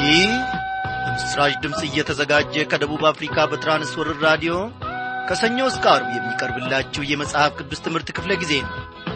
ይህ በምስራች ድምፅ እየተዘጋጀ ከደቡብ አፍሪካ በትራንስወርር ራዲዮ ከሰኞ እስከ አርብ የሚቀርብላችሁ የመጽሐፍ ቅዱስ ትምህርት ክፍለ ጊዜ ነው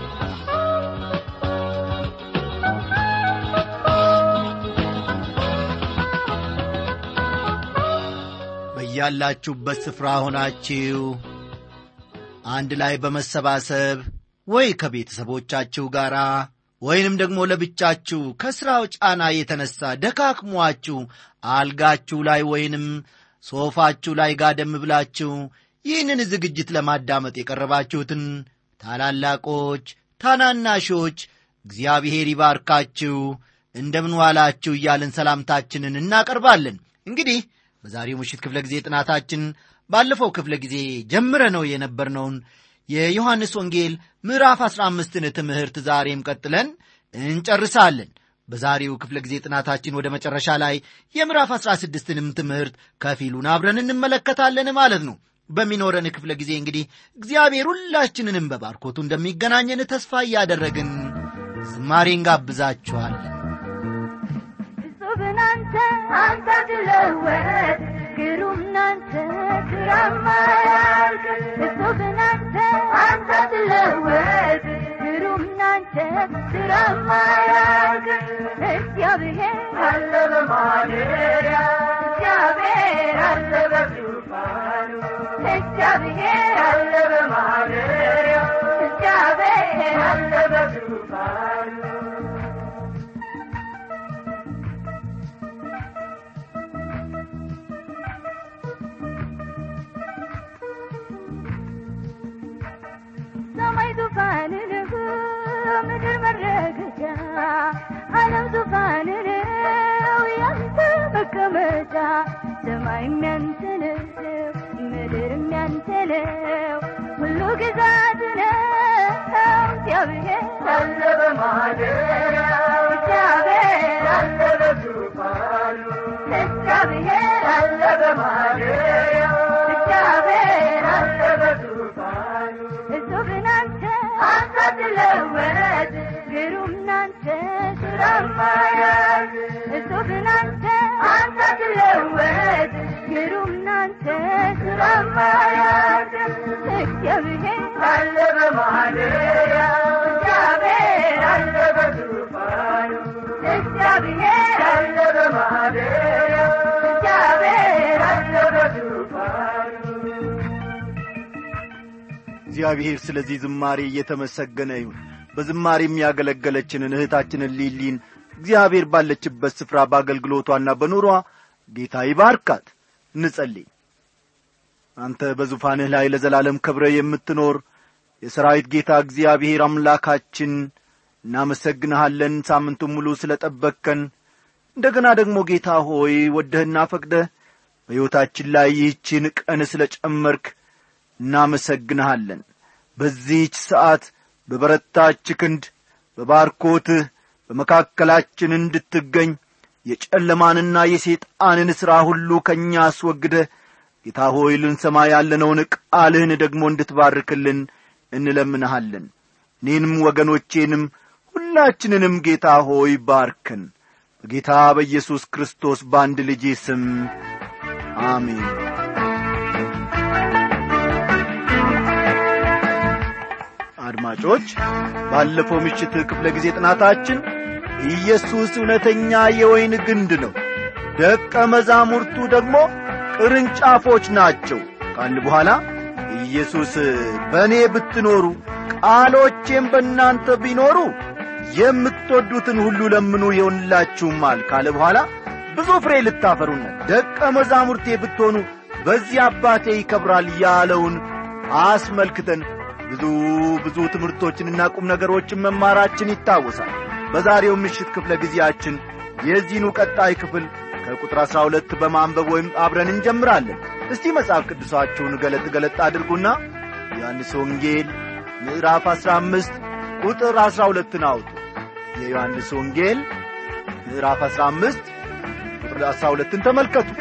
በያላችሁበት ስፍራ ሆናችሁ አንድ ላይ በመሰባሰብ ወይ ከቤተሰቦቻችሁ ጋር ወይንም ደግሞ ለብቻችሁ ከሥራው ጫና የተነሣ ደካክሟችሁ አልጋችሁ ላይ ወይንም ሶፋችሁ ላይ ጋደም ብላችሁ ይህንን ዝግጅት ለማዳመጥ የቀረባችሁትን ታላላቆች፣ ታናናሾች እግዚአብሔር ይባርካችሁ፣ እንደምን ዋላችሁ እያልን ሰላምታችንን እናቀርባለን። እንግዲህ በዛሬው ምሽት ክፍለ ጊዜ ጥናታችን ባለፈው ክፍለ ጊዜ ጀምረ ነው የነበርነውን የዮሐንስ ወንጌል ምዕራፍ አሥራ አምስትን ትምህርት ዛሬም ቀጥለን እንጨርሳለን። በዛሬው ክፍለ ጊዜ ጥናታችን ወደ መጨረሻ ላይ የምዕራፍ አሥራ ስድስትንም ትምህርት ከፊሉን አብረን እንመለከታለን ማለት ነው። በሚኖረን ክፍለ ጊዜ እንግዲህ እግዚአብሔር ሁላችንንም በባርኮቱ እንደሚገናኘን ተስፋ እያደረግን ዝማሬ እንጋብዛችኋለን። ብናንተ አንተ ትለወጥ ግሩም ናንተ ክራማ ያልክ እሱ ብናንተ አንተ ትለወጥ ግሩም ናንተ ክራማ ያልክ እግዚአብሔር አለ በማደሪያ እግዚአብሔር አለ በዙፋኑ እግዚአብሔር አለ በማደሪያ እግዚአብሔር አለ በዙፋኑ ሰማይ ዙፋን ነው፣ ምድር መረገጫ፣ ዓለም ዙፋን ነው፣ ያንተ መቀመጫ። ሰማይም ያንተ ነው፣ ምድርም ያንተ ነው፣ ሁሉ ግዛት ነው። እግዚአብሔር አለ በማደሪያው፣ እግዚአብሔር አለ በዙፋኑ፣ እግዚአብሔር አለ በማደሪያው፣ እግዚአብሔር አለ በዙፋኑ እሱ ብናንተ አንተ ትለወጥ ግሩም ናንተ ስራማ ያዝ እሱ ብናንተ አንተ ትለወጥ ግሩም ናንተ ስራማ ያዝ እግዚአብሔር አለ በማደሪያው እግዚአብሔር አለ በዙፋኑ እግዚአብሔር አለ በማደሪያው እግዚአብሔር አለ በዙፋኑ እግዚአብሔር ስለዚህ ዝማሬ እየተመሰገነ ይሁን። በዝማሬ የሚያገለገለችንን እህታችንን ሊሊን እግዚአብሔር ባለችበት ስፍራ በአገልግሎቷና በኑሯ ጌታ ይባርካት። እንጸልይ። አንተ በዙፋንህ ላይ ለዘላለም ከብረህ የምትኖር የሰራዊት ጌታ እግዚአብሔር አምላካችን እናመሰግንሃለን። ሳምንቱን ሙሉ ስለ ጠበቅከን እንደገና ደግሞ ጌታ ሆይ ወደህና ፈቅደህ በሕይወታችን ላይ ይህችን ቀን ስለ ጨመርክ እናመሰግንሃለን። በዚህች ሰዓት በበረታች ክንድ በባርኮትህ በመካከላችን እንድትገኝ የጨለማንና የሰይጣንን ሥራ ሁሉ ከእኛ አስወግደህ ጌታ ሆይ ልንሰማ ያለነውን ቃልህን ደግሞ እንድትባርክልን እንለምንሃለን። እኔንም ወገኖቼንም ሁላችንንም ጌታ ሆይ ባርክን። በጌታ በኢየሱስ ክርስቶስ በአንድ ልጄ ስም አሜን። አድማጮች ባለፈው ምሽት ክፍለ ጊዜ ጥናታችን ኢየሱስ እውነተኛ የወይን ግንድ ነው፣ ደቀ መዛሙርቱ ደግሞ ቅርንጫፎች ናቸው ካል በኋላ ኢየሱስ በእኔ ብትኖሩ ቃሎቼም በእናንተ ቢኖሩ የምትወዱትን ሁሉ ለምኑ ይሆንላችሁማል ካለ በኋላ ብዙ ፍሬ ልታፈሩና ደቀ መዛሙርቴ ብትሆኑ በዚህ አባቴ ይከብራል ያለውን አስመልክተን ብዙ ብዙ ትምህርቶችንና ቁም ነገሮችን መማራችን ይታወሳል። በዛሬው ምሽት ክፍለ ጊዜያችን የዚህኑ ቀጣይ ክፍል ከቁጥር አሥራ ሁለት በማንበብ ወይም አብረን እንጀምራለን። እስቲ መጽሐፍ ቅዱሳችሁን ገለጥ ገለጥ አድርጉና ዮሐንስ ወንጌል ምዕራፍ አሥራ አምስት ቁጥር አሥራ ሁለትን አውጡ። የዮሐንስ ወንጌል ምዕራፍ አሥራ አምስት ቁጥር አሥራ ሁለትን ተመልከቱ።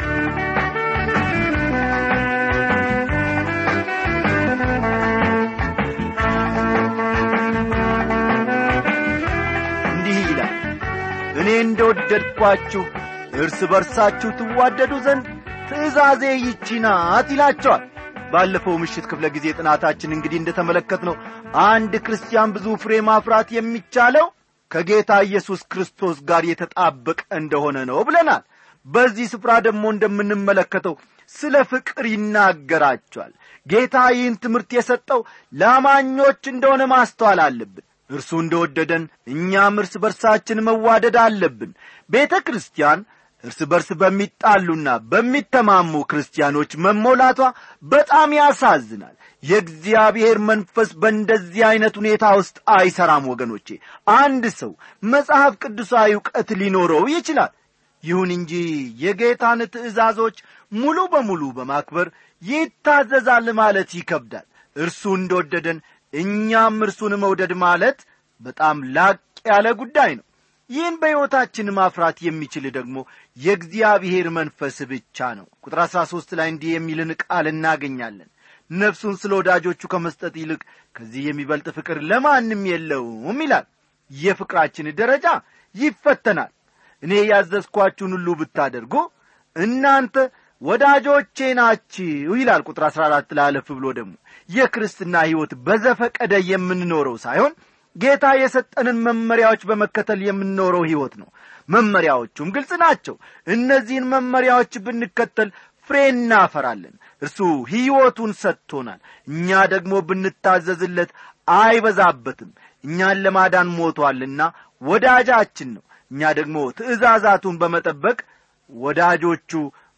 እኔ እንደወደድኳችሁ እርስ በርሳችሁ ትዋደዱ ዘንድ ትእዛዜ ይቺ ናት ይላቸዋል ባለፈው ምሽት ክፍለ ጊዜ ጥናታችን እንግዲህ እንደተመለከትነው አንድ ክርስቲያን ብዙ ፍሬ ማፍራት የሚቻለው ከጌታ ኢየሱስ ክርስቶስ ጋር የተጣበቀ እንደሆነ ነው ብለናል በዚህ ስፍራ ደግሞ እንደምንመለከተው ስለ ፍቅር ይናገራቸዋል ጌታ ይህን ትምህርት የሰጠው ለአማኞች እንደሆነ ማስተዋል አለብን እርሱ እንደወደደን እኛም እርስ በርሳችን መዋደድ አለብን ቤተ ክርስቲያን እርስ በርስ በሚጣሉና በሚተማሙ ክርስቲያኖች መሞላቷ በጣም ያሳዝናል የእግዚአብሔር መንፈስ በእንደዚህ ዐይነት ሁኔታ ውስጥ አይሠራም ወገኖቼ አንድ ሰው መጽሐፍ ቅዱሳዊ ዕውቀት ሊኖረው ይችላል ይሁን እንጂ የጌታን ትእዛዞች ሙሉ በሙሉ በማክበር ይታዘዛል ማለት ይከብዳል እርሱ እንደወደደን እኛም እርሱን መውደድ ማለት በጣም ላቅ ያለ ጉዳይ ነው ይህን በሕይወታችን ማፍራት የሚችል ደግሞ የእግዚአብሔር መንፈስ ብቻ ነው ቁጥር አሥራ ሦስት ላይ እንዲህ የሚልን ቃል እናገኛለን ነፍሱን ስለ ወዳጆቹ ከመስጠት ይልቅ ከዚህ የሚበልጥ ፍቅር ለማንም የለውም ይላል የፍቅራችን ደረጃ ይፈተናል እኔ ያዘዝኳችሁን ሁሉ ብታደርጉ እናንተ ወዳጆቼ ናችሁ ይላል ቁጥር አሥራ አራት ላለፍ ብሎ ደግሞ የክርስትና ሕይወት በዘፈቀደ የምንኖረው ሳይሆን ጌታ የሰጠንን መመሪያዎች በመከተል የምንኖረው ሕይወት ነው መመሪያዎቹም ግልጽ ናቸው እነዚህን መመሪያዎች ብንከተል ፍሬ እናፈራለን እርሱ ሕይወቱን ሰጥቶናል እኛ ደግሞ ብንታዘዝለት አይበዛበትም እኛን ለማዳን ሞቶአልና ወዳጃችን ነው እኛ ደግሞ ትእዛዛቱን በመጠበቅ ወዳጆቹ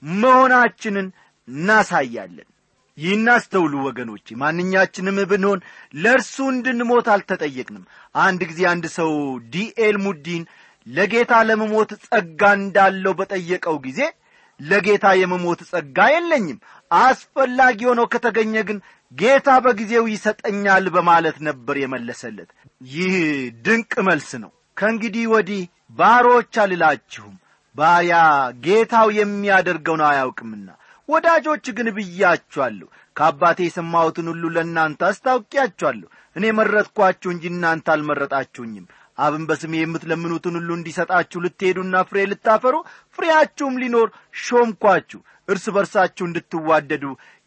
መሆናችንን እናሳያለን ይህን አስተውሉ ወገኖቼ ማንኛችንም ብንሆን ለእርሱ እንድንሞት አልተጠየቅንም አንድ ጊዜ አንድ ሰው ዲኤል ሙዲን ለጌታ ለመሞት ጸጋ እንዳለው በጠየቀው ጊዜ ለጌታ የመሞት ጸጋ የለኝም አስፈላጊ ሆኖ ከተገኘ ግን ጌታ በጊዜው ይሰጠኛል በማለት ነበር የመለሰለት ይህ ድንቅ መልስ ነው ከእንግዲህ ወዲህ ባሮች አልላችሁም ባሪያ ጌታው የሚያደርገውን አያውቅምና ወዳጆች ግን ብያችኋለሁ ከአባቴ የሰማሁትን ሁሉ ለእናንተ አስታውቂያችኋለሁ እኔ መረጥኳችሁ እንጂ እናንተ አልመረጣችሁኝም አብን በስሜ የምትለምኑትን ሁሉ እንዲሰጣችሁ ልትሄዱና ፍሬ ልታፈሩ ፍሬያችሁም ሊኖር ሾምኳችሁ እርስ በርሳችሁ እንድትዋደዱ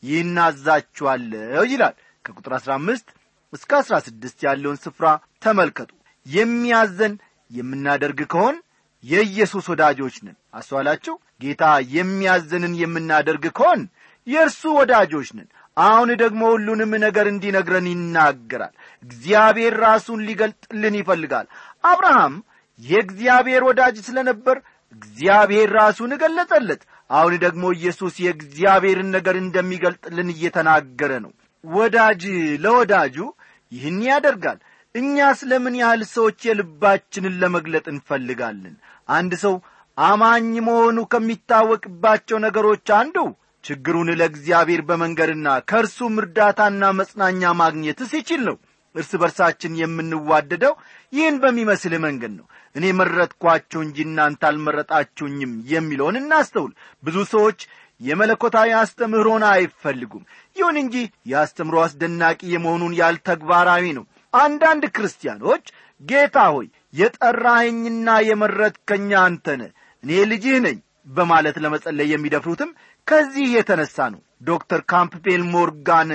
ይናዛችኋለሁ ይላል ከቁጥር አሥራ አምስት እስከ አሥራ ስድስት ያለውን ስፍራ ተመልከቱ የሚያዘን የምናደርግ ከሆን የኢየሱስ ወዳጆች ነን አስተዋላችሁ ጌታ የሚያዘንን የምናደርግ ከሆን የእርሱ ወዳጆች ነን አሁን ደግሞ ሁሉንም ነገር እንዲነግረን ይናገራል እግዚአብሔር ራሱን ሊገልጥልን ይፈልጋል አብርሃም የእግዚአብሔር ወዳጅ ስለ ነበር እግዚአብሔር ራሱን እገለጸለት አሁን ደግሞ ኢየሱስ የእግዚአብሔርን ነገር እንደሚገልጥልን እየተናገረ ነው ወዳጅ ለወዳጁ ይህን ያደርጋል እኛ ስለምን ያህል ሰዎች የልባችንን ለመግለጥ እንፈልጋለን አንድ ሰው አማኝ መሆኑ ከሚታወቅባቸው ነገሮች አንዱ ችግሩን ለእግዚአብሔር በመንገድና ከእርሱም እርዳታና መጽናኛ ማግኘት ሲችል ነው እርስ በርሳችን የምንዋደደው ይህን በሚመስል መንገድ ነው እኔ መረጥኳችሁ እንጂ እናንተ አልመረጣችሁኝም የሚለውን እናስተውል ብዙ ሰዎች የመለኮታዊ አስተምህሮን አይፈልጉም ይሁን እንጂ የአስተምሮ አስደናቂ የመሆኑን ያህል ተግባራዊ ነው አንዳንድ ክርስቲያኖች ጌታ ሆይ የጠራኸኝና የመረጥከኛ አንተነ እኔ ልጅህ ነኝ በማለት ለመጸለይ የሚደፍሩትም ከዚህ የተነሳ ነው ዶክተር ካምፕቤል ሞርጋን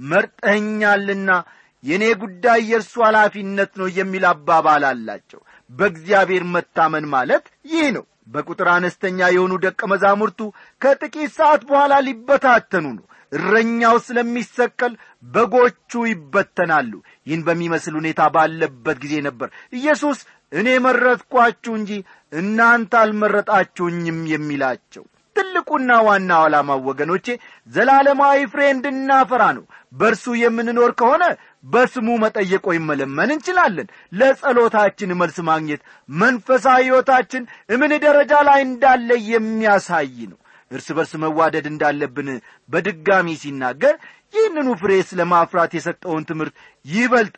መርጠኸኛልና የእኔ ጉዳይ የእርሱ ኃላፊነት ነው የሚል አባባል አላቸው በእግዚአብሔር መታመን ማለት ይህ ነው በቁጥር አነስተኛ የሆኑ ደቀ መዛሙርቱ ከጥቂት ሰዓት በኋላ ሊበታተኑ ነው እረኛው ስለሚሰቀል በጎቹ ይበተናሉ ይህን በሚመስል ሁኔታ ባለበት ጊዜ ነበር ኢየሱስ እኔ መረጥኳችሁ እንጂ እናንተ አልመረጣችሁኝም የሚላቸው ትልቁና ዋናው ዓላማው ወገኖቼ ዘላለማዊ ፍሬ እንድናፈራ ነው በእርሱ የምንኖር ከሆነ በስሙ መጠየቅ ወይም መለመን እንችላለን ለጸሎታችን መልስ ማግኘት መንፈሳዊ ሕይወታችን እምን ደረጃ ላይ እንዳለ የሚያሳይ ነው እርስ በርስ መዋደድ እንዳለብን በድጋሚ ሲናገር ይህንኑ ፍሬ ስለ ማፍራት የሰጠውን ትምህርት ይበልጥ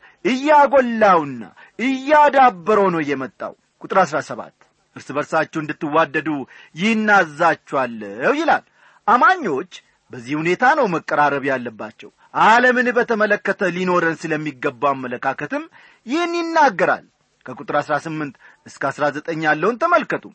እያጎላውና እያዳበረው ነው የመጣው ቁጥር አሥራ ሰባት እርስ በርሳችሁ እንድትዋደዱ ይናዛችኋለሁ ይላል አማኞች በዚህ ሁኔታ ነው መቀራረብ ያለባቸው ዓለምን በተመለከተ ሊኖረን ስለሚገባው አመለካከትም ይህን ይናገራል ከቁጥር አሥራ ስምንት እስከ አሥራ ዘጠኝ ያለውን ተመልከቱ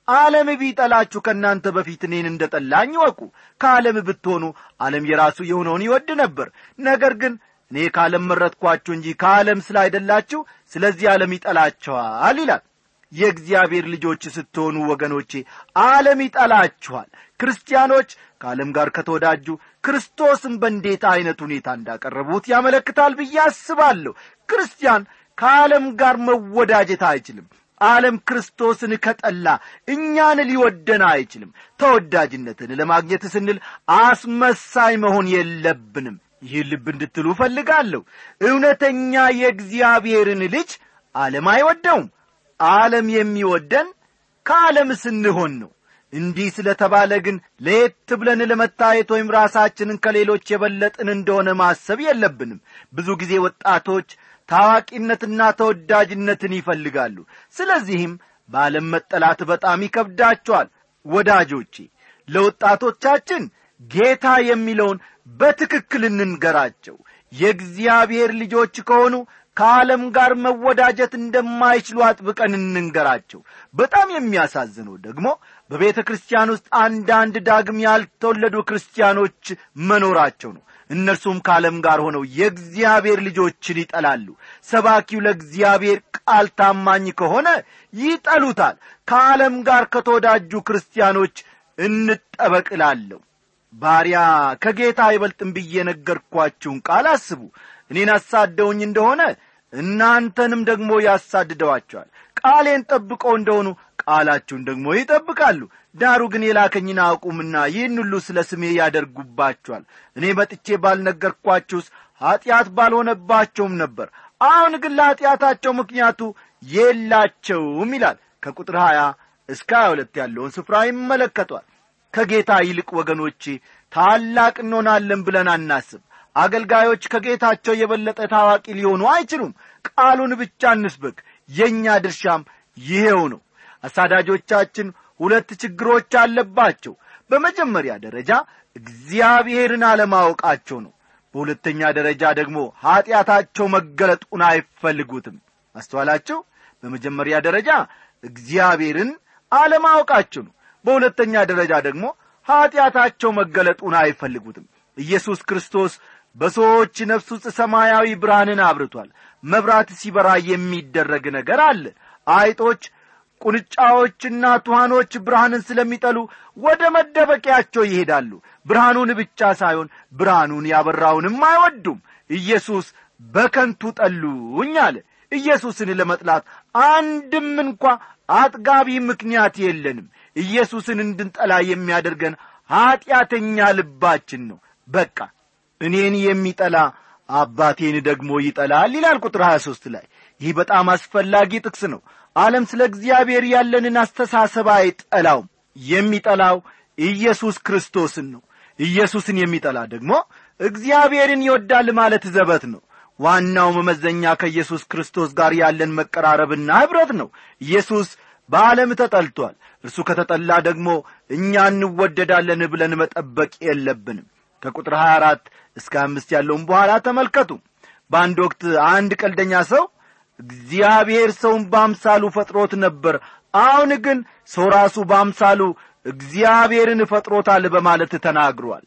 ዓለም ቢጠላችሁ ከእናንተ በፊት እኔን እንደ ጠላኝ ወቁ ከዓለም ብትሆኑ ዓለም የራሱ የሆነውን ይወድ ነበር ነገር ግን እኔ ከዓለም መረጥኳችሁ እንጂ ከዓለም ስላይደላችሁ ስለዚህ ዓለም ይጠላቸዋል ይላል የእግዚአብሔር ልጆች ስትሆኑ ወገኖቼ ዓለም ይጠላችኋል ክርስቲያኖች ከዓለም ጋር ከተወዳጁ ክርስቶስን በእንዴት ዐይነት ሁኔታ እንዳቀረቡት ያመለክታል ብዬ አስባለሁ ክርስቲያን ከዓለም ጋር መወዳጀት አይችልም ዓለም ክርስቶስን ከጠላ እኛን ሊወደን አይችልም ተወዳጅነትን ለማግኘት ስንል አስመሳይ መሆን የለብንም ይህ ልብ እንድትሉ እፈልጋለሁ እውነተኛ የእግዚአብሔርን ልጅ ዓለም አይወደውም ዓለም የሚወደን ከዓለም ስንሆን ነው እንዲህ ስለ ተባለ ግን ለየት ብለን ለመታየት ወይም ራሳችንን ከሌሎች የበለጥን እንደሆነ ማሰብ የለብንም ብዙ ጊዜ ወጣቶች ታዋቂነትና ተወዳጅነትን ይፈልጋሉ ስለዚህም በዓለም መጠላት በጣም ይከብዳቸዋል ወዳጆቼ ለወጣቶቻችን ጌታ የሚለውን በትክክል እንንገራቸው የእግዚአብሔር ልጆች ከሆኑ ከዓለም ጋር መወዳጀት እንደማይችሉ አጥብቀን እንንገራቸው በጣም የሚያሳዝነው ደግሞ በቤተ ክርስቲያን ውስጥ አንዳንድ ዳግም ያልተወለዱ ክርስቲያኖች መኖራቸው ነው እነርሱም ከዓለም ጋር ሆነው የእግዚአብሔር ልጆችን ይጠላሉ ሰባኪው ለእግዚአብሔር ቃል ታማኝ ከሆነ ይጠሉታል ከዓለም ጋር ከተወዳጁ ክርስቲያኖች እንጠበቅላለሁ ባሪያ ከጌታ አይበልጥም ብዬ ነገርኳችሁን ቃል አስቡ እኔን አሳደውኝ እንደሆነ እናንተንም ደግሞ ያሳድደዋቸዋል ቃሌን ጠብቀው እንደሆኑ ቃላችሁን ደግሞ ይጠብቃሉ ዳሩ ግን የላከኝን አቁምና ይህን ሁሉ ስለ ስሜ ያደርጉባቸዋል እኔ መጥቼ ባልነገርኳችሁስ ኀጢአት ባልሆነባቸውም ነበር አሁን ግን ለኀጢአታቸው ምክንያቱ የላቸውም ይላል ከቁጥር ሀያ እስከ ሀያ ሁለት ያለውን ስፍራ ይመለከቷል ከጌታ ይልቅ ወገኖቼ ታላቅ እንሆናለን ብለን አናስብ አገልጋዮች ከጌታቸው የበለጠ ታዋቂ ሊሆኑ አይችሉም ቃሉን ብቻ እንስበክ የእኛ ድርሻም ይሄው ነው አሳዳጆቻችን ሁለት ችግሮች አለባቸው በመጀመሪያ ደረጃ እግዚአብሔርን አለማወቃቸው ነው በሁለተኛ ደረጃ ደግሞ ኀጢአታቸው መገለጡን አይፈልጉትም አስተዋላቸው በመጀመሪያ ደረጃ እግዚአብሔርን አለማወቃቸው ነው በሁለተኛ ደረጃ ደግሞ ኀጢአታቸው መገለጡን አይፈልጉትም ኢየሱስ ክርስቶስ በሰዎች ነፍስ ውስጥ ሰማያዊ ብርሃንን አብርቷል መብራት ሲበራ የሚደረግ ነገር አለ አይጦች ቁንጫዎችና ቱሃኖች ብርሃንን ስለሚጠሉ ወደ መደበቂያቸው ይሄዳሉ ብርሃኑን ብቻ ሳይሆን ብርሃኑን ያበራውንም አይወዱም ኢየሱስ በከንቱ ጠሉኝ አለ ኢየሱስን ለመጥላት አንድም እንኳ አጥጋቢ ምክንያት የለንም ኢየሱስን እንድንጠላ የሚያደርገን ኀጢአተኛ ልባችን ነው በቃ እኔን የሚጠላ አባቴን ደግሞ ይጠላል ይላል ቁጥር 23 ላይ ይህ በጣም አስፈላጊ ጥቅስ ነው ዓለም ስለ እግዚአብሔር ያለንን አስተሳሰብ አይጠላውም የሚጠላው ኢየሱስ ክርስቶስን ነው ኢየሱስን የሚጠላ ደግሞ እግዚአብሔርን ይወዳል ማለት ዘበት ነው ዋናው መመዘኛ ከኢየሱስ ክርስቶስ ጋር ያለን መቀራረብና ኅብረት ነው ኢየሱስ በዓለም ተጠልቷል እርሱ ከተጠላ ደግሞ እኛ እንወደዳለን ብለን መጠበቅ የለብንም ከቁጥር 24 እስከ አምስት ያለውን በኋላ ተመልከቱ በአንድ ወቅት አንድ ቀልደኛ ሰው እግዚአብሔር ሰውን በአምሳሉ ፈጥሮት ነበር አሁን ግን ሰው ራሱ በአምሳሉ እግዚአብሔርን ፈጥሮታል በማለት ተናግሯል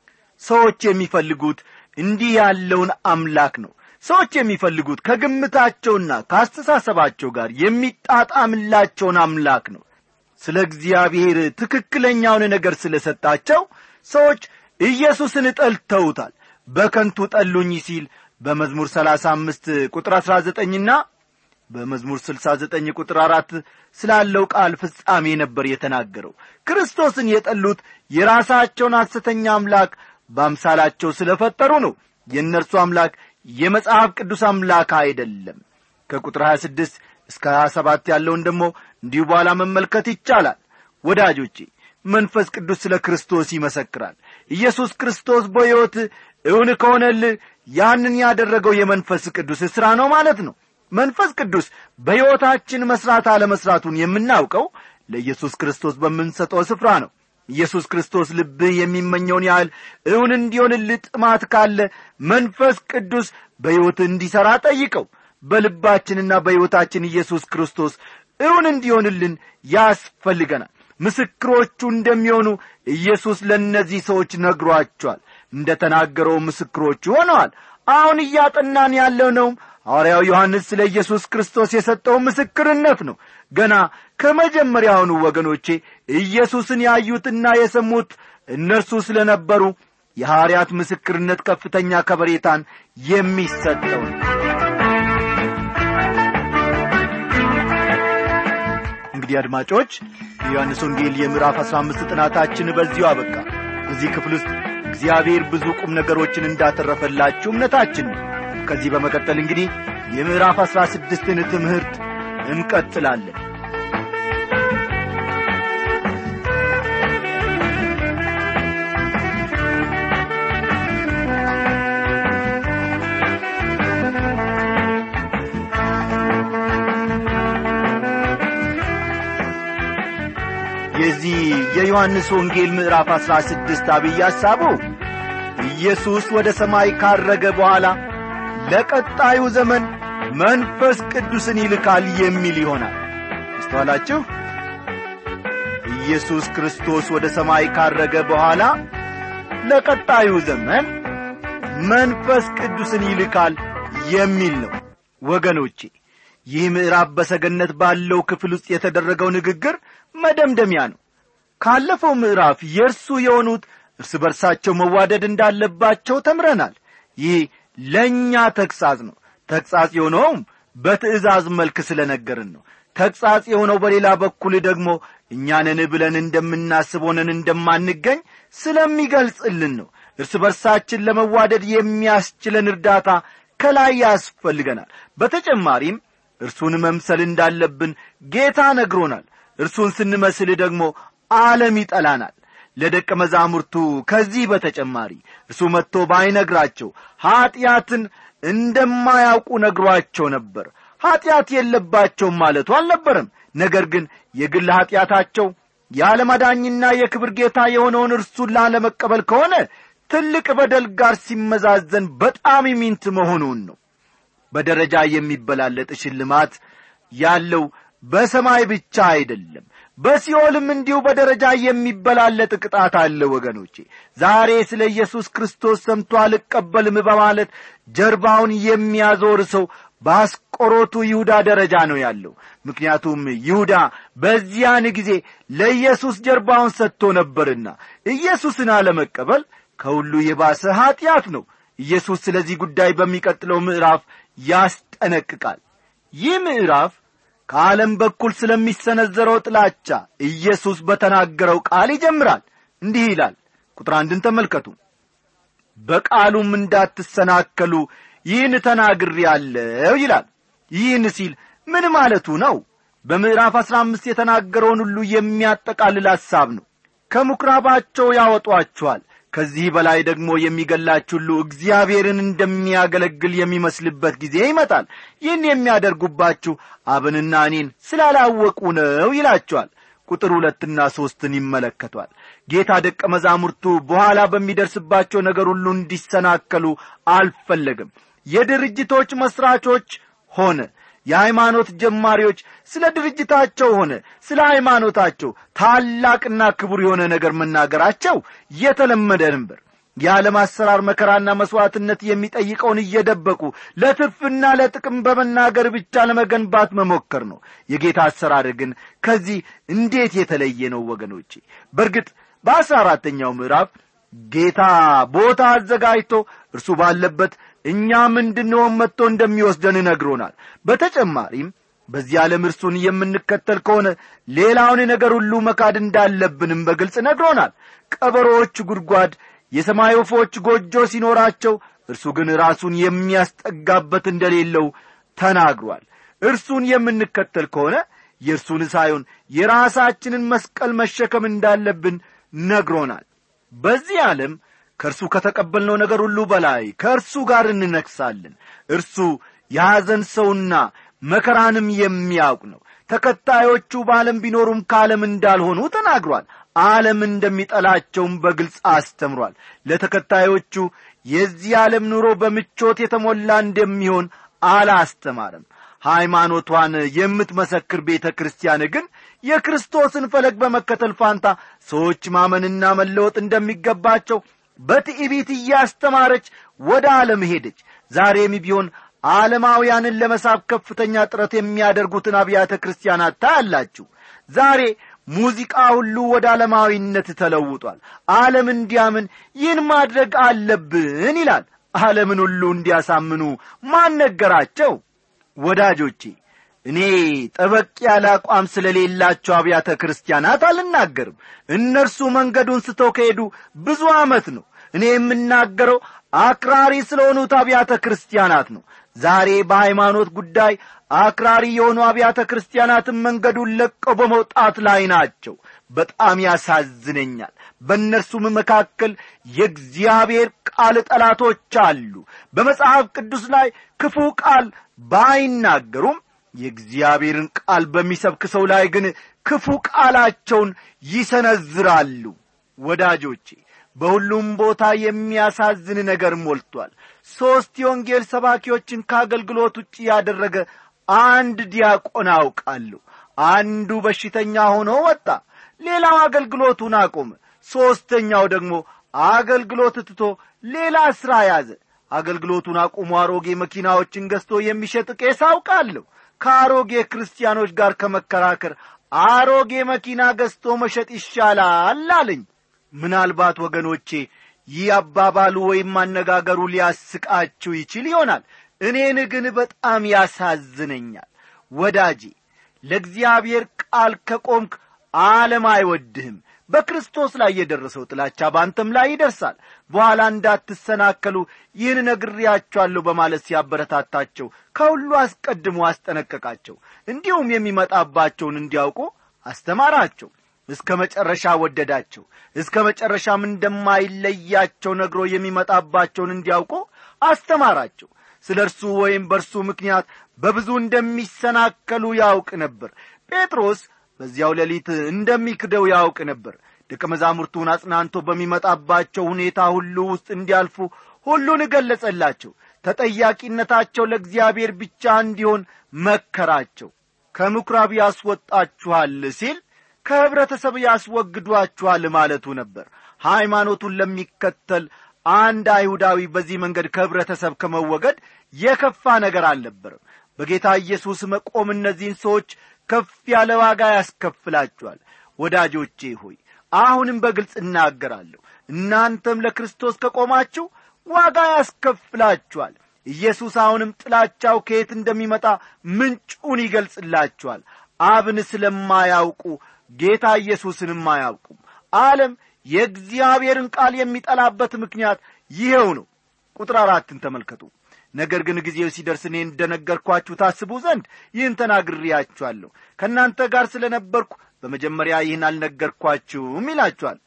ሰዎች የሚፈልጉት እንዲህ ያለውን አምላክ ነው ሰዎች የሚፈልጉት ከግምታቸውና ከአስተሳሰባቸው ጋር የሚጣጣምላቸውን አምላክ ነው ስለ እግዚአብሔር ትክክለኛውን ነገር ስለ ሰጣቸው ሰዎች ኢየሱስን ጠልተውታል በከንቱ ጠሉኝ ሲል በመዝሙር ሰላሳ አምስት ቁጥር አሥራ ዘጠኝና በመዝሙር ስልሳ ዘጠኝ ቁጥር አራት ስላለው ቃል ፍጻሜ ነበር የተናገረው ክርስቶስን የጠሉት የራሳቸውን ሐሰተኛ አምላክ በአምሳላቸው ስለ ፈጠሩ ነው የእነርሱ አምላክ የመጽሐፍ ቅዱስ አምላክ አይደለም ከቁጥር 26 እስከ 27 ያለውን ደግሞ እንዲሁ በኋላ መመልከት ይቻላል ወዳጆቼ መንፈስ ቅዱስ ስለ ክርስቶስ ይመሰክራል ኢየሱስ ክርስቶስ በሕይወት እውን ከሆነልህ ያንን ያደረገው የመንፈስ ቅዱስ ሥራ ነው ማለት ነው መንፈስ ቅዱስ በሕይወታችን መሥራት አለመሥራቱን የምናውቀው ለኢየሱስ ክርስቶስ በምንሰጠው ስፍራ ነው ኢየሱስ ክርስቶስ ልብህ የሚመኘውን ያህል እውን እንዲሆንልህ ጥማት ካለ መንፈስ ቅዱስ በሕይወት እንዲሠራ ጠይቀው በልባችንና በሕይወታችን ኢየሱስ ክርስቶስ እውን እንዲሆንልን ያስፈልገናል ምስክሮቹ እንደሚሆኑ ኢየሱስ ለእነዚህ ሰዎች ነግሯቸዋል እንደ ተናገረው ምስክሮቹ ሆነዋል አሁን እያጠናን ያለው ነውም ሐዋርያው ዮሐንስ ስለ ኢየሱስ ክርስቶስ የሰጠው ምስክርነት ነው ገና ከመጀመሪያውኑ ወገኖቼ ኢየሱስን ያዩትና የሰሙት እነርሱ ስለ ነበሩ የሐዋርያት ምስክርነት ከፍተኛ ከበሬታን የሚሰጠው ነው እንግዲህ አድማጮች የዮሐንስ ወንጌል የምዕራፍ አሥራ አምስት ጥናታችን በዚሁ አበቃ በዚህ ክፍል ውስጥ እግዚአብሔር ብዙ ቁም ነገሮችን እንዳተረፈላችሁ እምነታችን ነው ከዚህ በመቀጠል እንግዲህ የምዕራፍ አሥራ ስድስትን ትምህርት እንቀጥላለን የዚህ የዮሐንስ ወንጌል ምዕራፍ አሥራ ስድስት አብይ ሐሳቡ ኢየሱስ ወደ ሰማይ ካረገ በኋላ ለቀጣዩ ዘመን መንፈስ ቅዱስን ይልካል የሚል ይሆናል አስተዋላችሁ ኢየሱስ ክርስቶስ ወደ ሰማይ ካረገ በኋላ ለቀጣዩ ዘመን መንፈስ ቅዱስን ይልካል የሚል ነው ወገኖቼ ይህ ምዕራፍ በሰገነት ባለው ክፍል ውስጥ የተደረገው ንግግር መደምደሚያ ነው ካለፈው ምዕራፍ የእርሱ የሆኑት እርስ በርሳቸው መዋደድ እንዳለባቸው ተምረናል ይህ ለእኛ ተግሣጽ ነው ተግሣጽ የሆነውም በትእዛዝ መልክ ስለ ነገርን ነው ተግሣጽ የሆነው በሌላ በኩል ደግሞ እኛንን ብለን እንደምናስብ ሆነን እንደማንገኝ ስለሚገልጽልን ነው እርስ በርሳችን ለመዋደድ የሚያስችለን እርዳታ ከላይ ያስፈልገናል በተጨማሪም እርሱን መምሰል እንዳለብን ጌታ ነግሮናል እርሱን ስንመስል ደግሞ ዓለም ይጠላናል ለደቀ መዛሙርቱ ከዚህ በተጨማሪ እርሱ መጥቶ ባይነግራቸው ኀጢአትን እንደማያውቁ ነግሯቸው ነበር ኀጢአት የለባቸውም ማለቱ አልነበረም ነገር ግን የግል ኀጢአታቸው የዓለማዳኝና የክብር ጌታ የሆነውን እርሱን ላለመቀበል ከሆነ ትልቅ በደል ጋር ሲመዛዘን በጣም ሚንት መሆኑን ነው በደረጃ የሚበላለጥ ሽልማት ያለው በሰማይ ብቻ አይደለም በሲኦልም እንዲሁ በደረጃ የሚበላለጥ ቅጣት አለ ወገኖቼ ዛሬ ስለ ኢየሱስ ክርስቶስ ሰምቶ አልቀበልም በማለት ጀርባውን የሚያዞር ሰው በአስቆሮቱ ይሁዳ ደረጃ ነው ያለው ምክንያቱም ይሁዳ በዚያን ጊዜ ለኢየሱስ ጀርባውን ሰጥቶ ነበርና ኢየሱስን አለመቀበል ከሁሉ የባሰ ኀጢአት ነው ኢየሱስ ስለዚህ ጉዳይ በሚቀጥለው ምዕራፍ ያስጠነቅቃል ይህ ምዕራፍ ከዓለም በኩል ስለሚሰነዘረው ጥላቻ ኢየሱስ በተናገረው ቃል ይጀምራል እንዲህ ይላል ቁጥር አንድን ተመልከቱ በቃሉም እንዳትሰናከሉ ይህን ተናግር ያለው ይላል ይህን ሲል ምን ማለቱ ነው በምዕራፍ አሥራ አምስት የተናገረውን ሁሉ የሚያጠቃልል ሐሳብ ነው ከምኵራባቸው ያወጧቸዋል ከዚህ በላይ ደግሞ የሚገላችሁ ሁሉ እግዚአብሔርን እንደሚያገለግል የሚመስልበት ጊዜ ይመጣል ይህን የሚያደርጉባችሁ አብንና እኔን ስላላወቁ ነው ይላቸዋል ቁጥር ሁለትና ሦስትን ይመለከቷል ጌታ ደቀ መዛሙርቱ በኋላ በሚደርስባቸው ነገር ሁሉ እንዲሰናከሉ አልፈለግም የድርጅቶች መሥራቾች ሆነ የሃይማኖት ጀማሪዎች ስለ ድርጅታቸው ሆነ ስለ ሃይማኖታቸው ታላቅና ክቡር የሆነ ነገር መናገራቸው የተለመደ ነበር የዓለም አሰራር መከራና መሥዋዕትነት የሚጠይቀውን እየደበቁ ለትርፍና ለጥቅም በመናገር ብቻ ለመገንባት መሞከር ነው የጌታ አሰራር ግን ከዚህ እንዴት የተለየ ነው ወገኖቼ በእርግጥ በአስራ አራተኛው ምዕራፍ ጌታ ቦታ አዘጋጅቶ እርሱ ባለበት እኛም እንድንሆን መጥቶ እንደሚወስደን ነግሮናል በተጨማሪም በዚህ ዓለም እርሱን የምንከተል ከሆነ ሌላውን ነገር ሁሉ መካድ እንዳለብንም በግልጽ ነግሮናል ቀበሮዎች ጉድጓድ የሰማይ ወፎች ጎጆ ሲኖራቸው እርሱ ግን ራሱን የሚያስጠጋበት እንደሌለው ተናግሯል እርሱን የምንከተል ከሆነ የእርሱን ሳይሆን የራሳችንን መስቀል መሸከም እንዳለብን ነግሮናል በዚህ ዓለም ከእርሱ ከተቀበልነው ነገር ሁሉ በላይ ከእርሱ ጋር እንነግሳለን እርሱ የሐዘን ሰውና መከራንም የሚያውቅ ነው ተከታዮቹ በዓለም ቢኖሩም ከዓለም እንዳልሆኑ ተናግሯል ዓለም እንደሚጠላቸውም በግልጽ አስተምሯል ለተከታዮቹ የዚህ ዓለም ኑሮ በምቾት የተሞላ እንደሚሆን አላስተማርም ሃይማኖቷን የምትመሰክር ቤተ ክርስቲያን ግን የክርስቶስን ፈለግ በመከተል ፋንታ ሰዎች ማመንና መለወጥ እንደሚገባቸው በትዕቢት እያስተማረች ወደ ዓለም ሄደች ዛሬም ቢሆን ዓለማውያንን ለመሳብ ከፍተኛ ጥረት የሚያደርጉትን አብያተ ክርስቲያናት ታያላችሁ ዛሬ ሙዚቃ ሁሉ ወደ ዓለማዊነት ተለውጧል ዓለም እንዲያምን ይህን ማድረግ አለብን ይላል ዓለምን ሁሉ እንዲያሳምኑ ማን ነገራቸው ወዳጆቼ እኔ ጠበቅ ያለ አቋም ስለሌላቸው አብያተ ክርስቲያናት አልናገርም እነርሱ መንገዱን ስተው ከሄዱ ብዙ ዓመት ነው እኔ የምናገረው አክራሪ ስለሆኑት አብያተ ክርስቲያናት ነው ዛሬ በሃይማኖት ጉዳይ አክራሪ የሆኑ አብያተ ክርስቲያናትን መንገዱን ለቀው በመውጣት ላይ ናቸው በጣም ያሳዝነኛል በእነርሱም መካከል የእግዚአብሔር ቃል ጠላቶች አሉ በመጽሐፍ ቅዱስ ላይ ክፉ ቃል ባይናገሩም የእግዚአብሔርን ቃል በሚሰብክ ሰው ላይ ግን ክፉ ቃላቸውን ይሰነዝራሉ ወዳጆቼ በሁሉም ቦታ የሚያሳዝን ነገር ሞልቷል ሦስት የወንጌል ሰባኪዎችን ከአገልግሎት ውጭ ያደረገ አንድ ዲያቆን አውቃለሁ አንዱ በሽተኛ ሆኖ ወጣ ሌላው አገልግሎቱን አቆመ ሦስተኛው ደግሞ አገልግሎት ትቶ ሌላ ሥራ ያዘ አገልግሎቱን አቁሞ አሮጌ መኪናዎችን ገዝቶ የሚሸጥ ቄስ አውቃለሁ ከአሮጌ ክርስቲያኖች ጋር ከመከራከር አሮጌ መኪና ገዝቶ መሸጥ ይሻላል አለኝ ምናልባት ወገኖቼ ይህ አባባሉ ወይም አነጋገሩ ሊያስቃችሁ ይችል ይሆናል እኔን ግን በጣም ያሳዝነኛል ወዳጄ ለእግዚአብሔር ቃል ከቆምክ ዓለም አይወድህም በክርስቶስ ላይ የደረሰው ጥላቻ በአንተም ላይ ይደርሳል በኋላ እንዳትሰናከሉ ይህን ነግሬያችኋለሁ በማለት ሲያበረታታቸው ከሁሉ አስቀድሞ አስጠነቀቃቸው እንዲሁም የሚመጣባቸውን እንዲያውቁ አስተማራቸው እስከ መጨረሻ ወደዳቸው እስከ መጨረሻም እንደማይለያቸው ነግሮ የሚመጣባቸውን እንዲያውቁ አስተማራቸው ስለ እርሱ ወይም በእርሱ ምክንያት በብዙ እንደሚሰናከሉ ያውቅ ነበር ጴጥሮስ በዚያው ሌሊት እንደሚክደው ያውቅ ነበር ደቀ መዛሙርቱን አጽናንቶ በሚመጣባቸው ሁኔታ ሁሉ ውስጥ እንዲያልፉ ሁሉን እገለጸላቸው ተጠያቂነታቸው ለእግዚአብሔር ብቻ እንዲሆን መከራቸው ከምኵራብ ያስወጣችኋል ሲል ከኅብረተሰብ ያስወግዷችኋል ማለቱ ነበር ሃይማኖቱን ለሚከተል አንድ አይሁዳዊ በዚህ መንገድ ከኅብረተሰብ ከመወገድ የከፋ ነገር አልነበርም በጌታ ኢየሱስ መቆም እነዚህን ሰዎች ከፍ ያለ ዋጋ ያስከፍላችኋል ወዳጆቼ ሆይ አሁንም በግልጽ እናገራለሁ እናንተም ለክርስቶስ ከቆማችሁ ዋጋ ያስከፍላችኋል ኢየሱስ አሁንም ጥላቻው ከየት እንደሚመጣ ምንጩን ይገልጽላችኋል አብን ስለማያውቁ ጌታ ኢየሱስንም አያውቁም ዓለም የእግዚአብሔርን ቃል የሚጠላበት ምክንያት ይኸው ነው ቁጥር አራትን ተመልከቱ ነገር ግን ጊዜው ሲደርስ እኔ እንደ ነገርኳችሁ ታስቡ ዘንድ ይህን ተናግሬያችኋለሁ ከእናንተ ጋር ስለ ነበርኩ በመጀመሪያ ይህን አልነገርኳችሁም ይላችኋል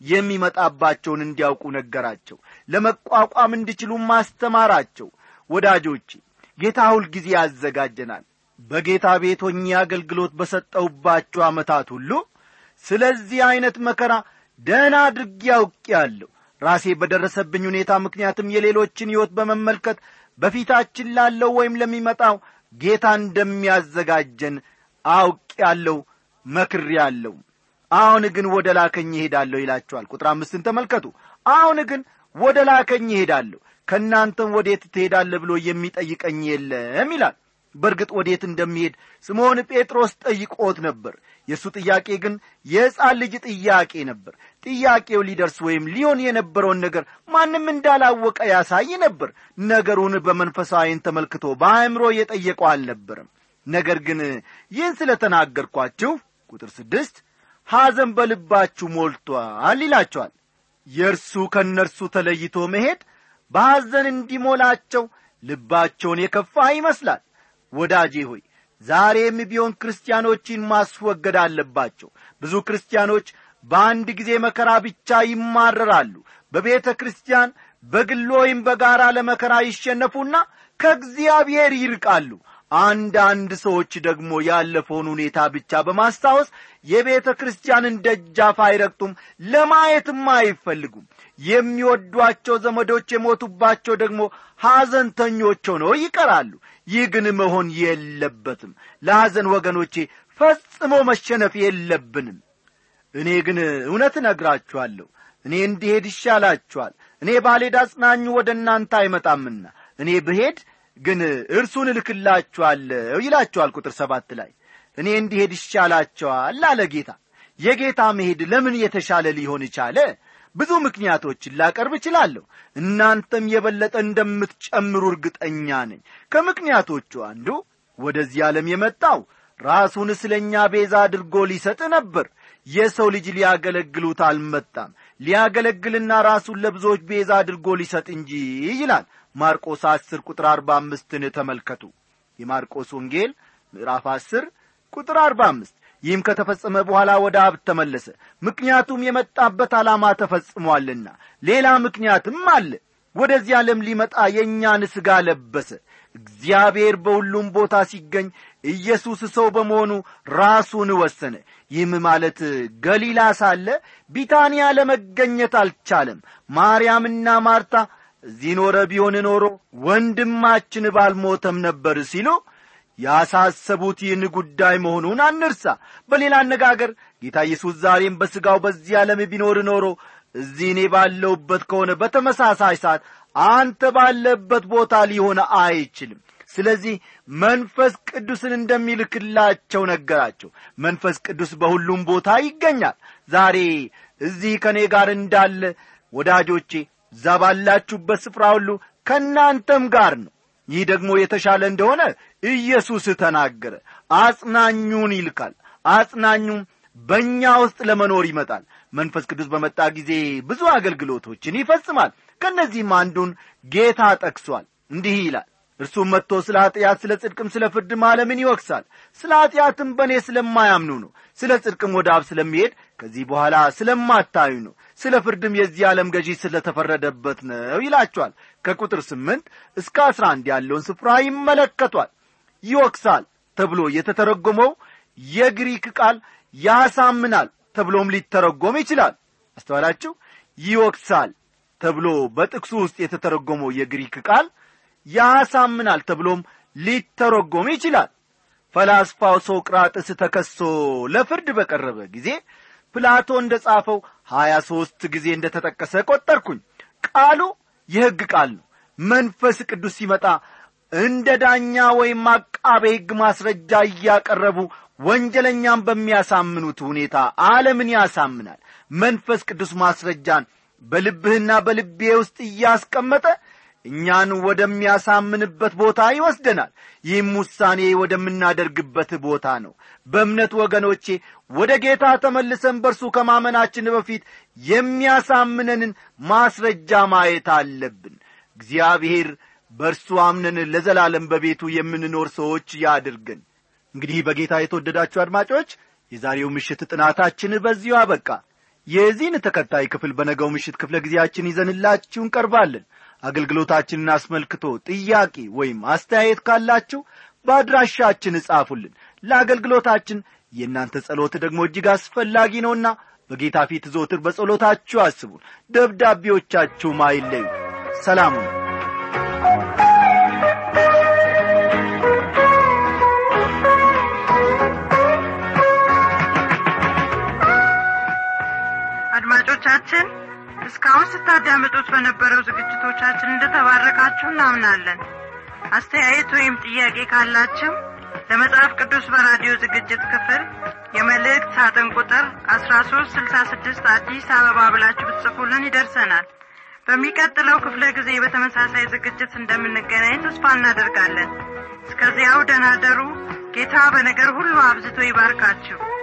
የሚመጣባቸውን እንዲያውቁ ነገራቸው ለመቋቋም እንዲችሉ ማስተማራቸው ወዳጆቼ ጌታ ሁል ጊዜ ያዘጋጀናል በጌታ ቤት ሆኜ አገልግሎት በሰጠውባቸው ዓመታት ሁሉ ስለዚህ ዐይነት መከራ ደህና አድርጌ ያውቄአለሁ ራሴ በደረሰብኝ ሁኔታ ምክንያትም የሌሎችን ሕይወት በመመልከት በፊታችን ላለው ወይም ለሚመጣው ጌታ እንደሚያዘጋጀን አውቄአለሁ መክሬአለሁ አሁን ግን ወደ ላከኝ ይሄዳለሁ ይላቸዋል ቁጥር አምስትን ተመልከቱ አሁን ግን ወደ ላከኝ ይሄዳለሁ ከእናንተም ወዴት ትሄዳለህ ብሎ የሚጠይቀኝ የለም ይላል በእርግጥ ወዴት እንደሚሄድ ስምዖን ጴጥሮስ ጠይቆት ነበር የእሱ ጥያቄ ግን የሕፃን ልጅ ጥያቄ ነበር ጥያቄው ሊደርስ ወይም ሊሆን የነበረውን ነገር ማንም እንዳላወቀ ያሳይ ነበር ነገሩን በመንፈሳዊን ተመልክቶ በአእምሮ የጠየቀው አልነበረም ነገር ግን ይህን ስለ ተናገርኳችሁ ቁጥር ስድስት ሐዘን በልባችሁ ሞልቷል ይላቸዋል የእርሱ ከእነርሱ ተለይቶ መሄድ በሐዘን እንዲሞላቸው ልባቸውን የከፋ ይመስላል ወዳጄ ሆይ ዛሬም ቢሆን ክርስቲያኖችን ማስወገድ አለባቸው ብዙ ክርስቲያኖች በአንድ ጊዜ መከራ ብቻ ይማረራሉ በቤተ ክርስቲያን በግል ወይም በጋራ ለመከራ ይሸነፉና ከእግዚአብሔር ይርቃሉ አንዳንድ ሰዎች ደግሞ ያለፈውን ሁኔታ ብቻ በማስታወስ የቤተ ክርስቲያንን ደጃፍ አይረግጡም ለማየትም አይፈልጉም የሚወዷቸው ዘመዶች የሞቱባቸው ደግሞ ሐዘንተኞች ሆነው ይቀራሉ ይህ ግን መሆን የለበትም ለሐዘን ወገኖቼ ፈጽሞ መሸነፍ የለብንም እኔ ግን እውነት እነግራችኋለሁ እኔ እንዲሄድ ይሻላችኋል እኔ ባልሄድ አጽናኙ ወደ እናንተ አይመጣምና እኔ ብሄድ ግን እርሱን እልክላችኋለሁ ይላችኋል ቁጥር ሰባት ላይ እኔ እንዲሄድ ይሻላቸዋል አለ ጌታ የጌታ መሄድ ለምን የተሻለ ሊሆን ቻለ ብዙ ምክንያቶችን ላቀርብ እችላለሁ እናንተም የበለጠ እንደምትጨምሩ እርግጠኛ ነኝ ከምክንያቶቹ አንዱ ወደዚህ ዓለም የመጣው ራሱን ስለ እኛ ቤዛ አድርጎ ሊሰጥ ነበር የሰው ልጅ ሊያገለግሉት አልመጣም ሊያገለግልና ራሱን ለብዙዎች ቤዛ አድርጎ ሊሰጥ እንጂ ይላል ማርቆስ አስር ቁጥር አርባ አምስትን ተመልከቱ የማርቆስ ወንጌል ምዕራፍ አስር ቁጥር አርባ አምስት ይህም ከተፈጸመ በኋላ ወደ አብ ተመለሰ ምክንያቱም የመጣበት ዓላማ ተፈጽሟልና ሌላ ምክንያትም አለ ወደዚህ ዓለም ሊመጣ የእኛን ሥጋ ለበሰ እግዚአብሔር በሁሉም ቦታ ሲገኝ ኢየሱስ ሰው በመሆኑ ራሱን ወሰነ ይህም ማለት ገሊላ ሳለ ቢታንያ ለመገኘት አልቻለም ማርያምና ማርታ እዚህ ኖረ ቢሆን ኖሮ ወንድማችን ባልሞተም ነበር ሲሉ ያሳሰቡት ይህን ጉዳይ መሆኑን አንርሳ በሌላ አነጋገር ጌታ ኢየሱስ ዛሬም በሥጋው በዚህ ዓለም ቢኖር ኖሮ እዚህ እኔ ባለውበት ከሆነ በተመሳሳይ ሰዓት አንተ ባለበት ቦታ ሊሆን አይችልም ስለዚህ መንፈስ ቅዱስን እንደሚልክላቸው ነገራቸው መንፈስ ቅዱስ በሁሉም ቦታ ይገኛል ዛሬ እዚህ ከእኔ ጋር እንዳለ ወዳጆቼ እዛ ባላችሁበት ስፍራ ሁሉ ከእናንተም ጋር ነው ይህ ደግሞ የተሻለ እንደሆነ ኢየሱስ ተናገረ አጽናኙን ይልካል አጽናኙም በእኛ ውስጥ ለመኖር ይመጣል መንፈስ ቅዱስ በመጣ ጊዜ ብዙ አገልግሎቶችን ይፈጽማል ከእነዚህም አንዱን ጌታ ጠቅሷል እንዲህ ይላል እርሱም መጥቶ ስለ ኀጢአት ስለ ጽድቅም ስለ ፍርድም ዓለምን ይወቅሳል ስለ ኀጢአትም በእኔ ስለማያምኑ ነው ስለ ጽድቅም ወደ አብ ስለሚሄድ ከዚህ በኋላ ስለማታዩ ነው ስለ ፍርድም የዚህ ዓለም ገዢ ስለ ተፈረደበት ነው ይላቸዋል ከቁጥር ስምንት እስከ አስራ አንድ ያለውን ስፍራ ይመለከቷል ይወቅሳል ተብሎ የተተረጎመው የግሪክ ቃል ያሳምናል ተብሎም ሊተረጎም ይችላል አስተዋላችሁ ይወቅሳል ተብሎ በጥቅሱ ውስጥ የተተረጎመው የግሪክ ቃል ያሳምናል ተብሎም ሊተረጎም ይችላል ፈላስፋው ሶቅራጥስ ተከሶ ለፍርድ በቀረበ ጊዜ ፕላቶ እንደ ጻፈው ሀያ ሦስት ጊዜ እንደ ተጠቀሰ ቈጠርኩኝ ቃሉ የሕግ ቃል ነው መንፈስ ቅዱስ ሲመጣ እንደ ዳኛ ወይም አቃቤ ሕግ ማስረጃ እያቀረቡ ወንጀለኛም በሚያሳምኑት ሁኔታ ዓለምን ያሳምናል መንፈስ ቅዱስ ማስረጃን በልብህና በልቤ ውስጥ እያስቀመጠ እኛን ወደሚያሳምንበት ቦታ ይወስደናል ይህም ውሳኔ ወደምናደርግበት ቦታ ነው በእምነት ወገኖቼ ወደ ጌታ ተመልሰን በርሱ ከማመናችን በፊት የሚያሳምነንን ማስረጃ ማየት አለብን እግዚአብሔር በእርሱ አምነን ለዘላለም በቤቱ የምንኖር ሰዎች ያድርገን እንግዲህ በጌታ የተወደዳችሁ አድማጮች የዛሬው ምሽት ጥናታችን በዚሁ አበቃ የዚህን ተከታይ ክፍል በነገው ምሽት ክፍለ ጊዜያችን ይዘንላችሁ እንቀርባለን አገልግሎታችንን አስመልክቶ ጥያቄ ወይም አስተያየት ካላችሁ በአድራሻችን እጻፉልን ለአገልግሎታችን የእናንተ ጸሎት ደግሞ እጅግ አስፈላጊ ነውና በጌታ ፊት ዞትር በጸሎታችሁ አስቡን ደብዳቤዎቻችሁም አይለዩ ሰላሙ አድማጮቻችን እስካሁን ስታዳምጡት በነበረው ዝግጅቶቻችን እንደተባረካችሁ እናምናለን አስተያየት ወይም ጥያቄ ካላችሁ ለመጽሐፍ ቅዱስ በራዲዮ ዝግጅት ክፍል የመልእክት ሳጥን ቁጥር አስራ ሶስት ስልሳ ስድስት አዲስ አበባ ብላችሁ ብትጽፉልን ይደርሰናል በሚቀጥለው ክፍለ ጊዜ በተመሳሳይ ዝግጅት እንደምንገናኝ ተስፋ እናደርጋለን እስከዚያው ደናደሩ ጌታ በነገር ሁሉ አብዝቶ ይባርካችሁ